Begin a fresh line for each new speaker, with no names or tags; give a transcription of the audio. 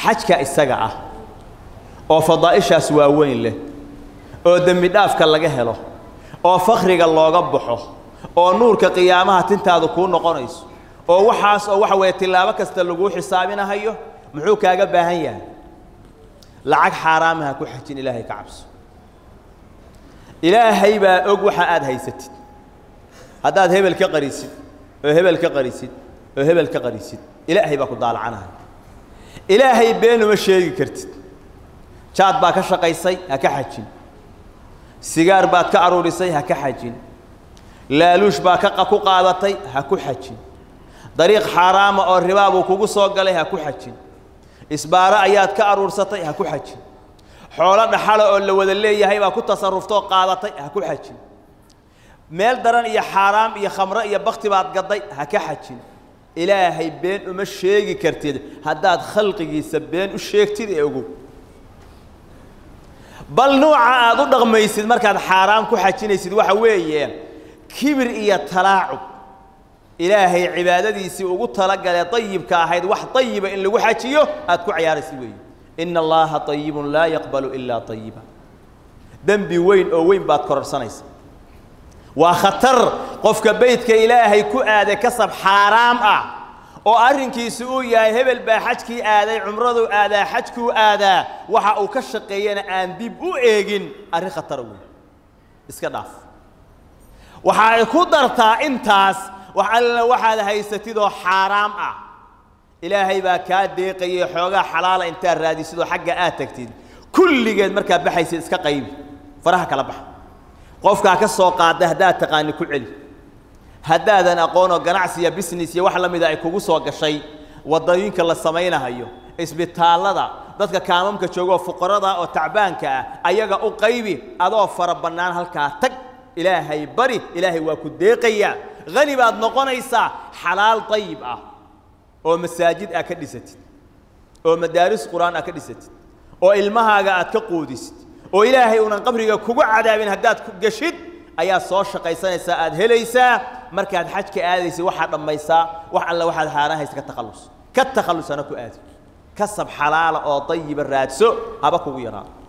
xajka isaga ah oo fadaa'ishaas waaweyn leh oo dembi dhaafka laga helo oo fakriga looga baxo oo nuurka qiyaamaha tintaadu kuu noqonayso oo waxaas oo waxa weeye tillaabo kasta laguu xisaabinahayo muxuu kaaga baahan yahay lacag xaaraamaha ku xajin ilaahay ka cabso ilaahay baa og waxa aad haysatid haddaad hebel ka qarisid oo hebel ka qarisid oo hebel ka qarisid ilaahay baa ku daalacanaya ilaahay been uma sheegi kartid jaad baa ka shaqaysay ha ka xajin sigaar baad ka aruurisay ha ka xajin laaluush baa ka ku qaadatay ha ku xajin dariiq xaaraama oo ribaa buu kugu soo galay ha ku xajin isbaaro ayaad ka aruursatay ha ku xajin xoolo dhaxala oo la wada leeyahay baa ku tasaruftoo qaadatay ha ku xajin meel daran iyo xaaraam iyo khamro iyo bakti baad gadday ha ka xajin ilaahay been uma sheegi kartid haddaad khalqigiisa been u sheegtid ee ogow bal nuuca aad u dhaqmaysid markaad xaaraam ku xajinaysid waxa weeye kibir iyo talaacub ilaahay cibaadadiisii ugu talagalee dayibka ahayd wax dayiba in lagu xajiyo aad ku cayaaraysid weeye ina allaha ayibun laa yaqbalu ilaa ayiba dembi weyn oo weyn baad kororsanaysa waa khatar qofka beydka ilaahay ku aaday kasab xaaraam ah oo arrinkiisu uu yahay hebel baa xajkii aaday cumraduu aadaa xajkuu aadaa waxa uu ka shaqeeyana aan dib u eegin arrin khatara weyn iska dhaaf waxa ay ku dartaa intaas wax alla waxaad haysatidoo xaaraam ah ilaahay baa kaa deeqayay xoogaa xalaala intaad raadisidoo xagga aad tagtid kulligeed markaad baxaysid iska qaybi faraha kala baxa qofkaa ka soo qaada haddaad taqaani ku celi haddaadan aqoonoo ganacsi iyo business iyo wax la mida ay kugu soo gashay waddooyinka la samaynahayo isbitaallada dadka kaamamka jooga oo fuqarada oo tacbaanka ah ayaga u qaybi adoo fara bannaan halkaa tag ilaahay bari ilaahay waa ku deeqayaa hani baad noqonaysaa xalaal dayib ah oo masaajid aad ka dhisatid oo madaaris qur-aan aad ka dhisatid oo ilmahaaga aad ka quudisid oo ilaahay unan qabriga kugu cadaabin haddaad ku geshid ayaad soo shaqaysanaysaa aad helaysaa markaad xajka aadaysid waxaad dhammaysaa wax alla waxaad haarahaysa ka takhallus ka takhallusana ku aadi kasab xalaala oo dayiba raadso haba kugu yaraado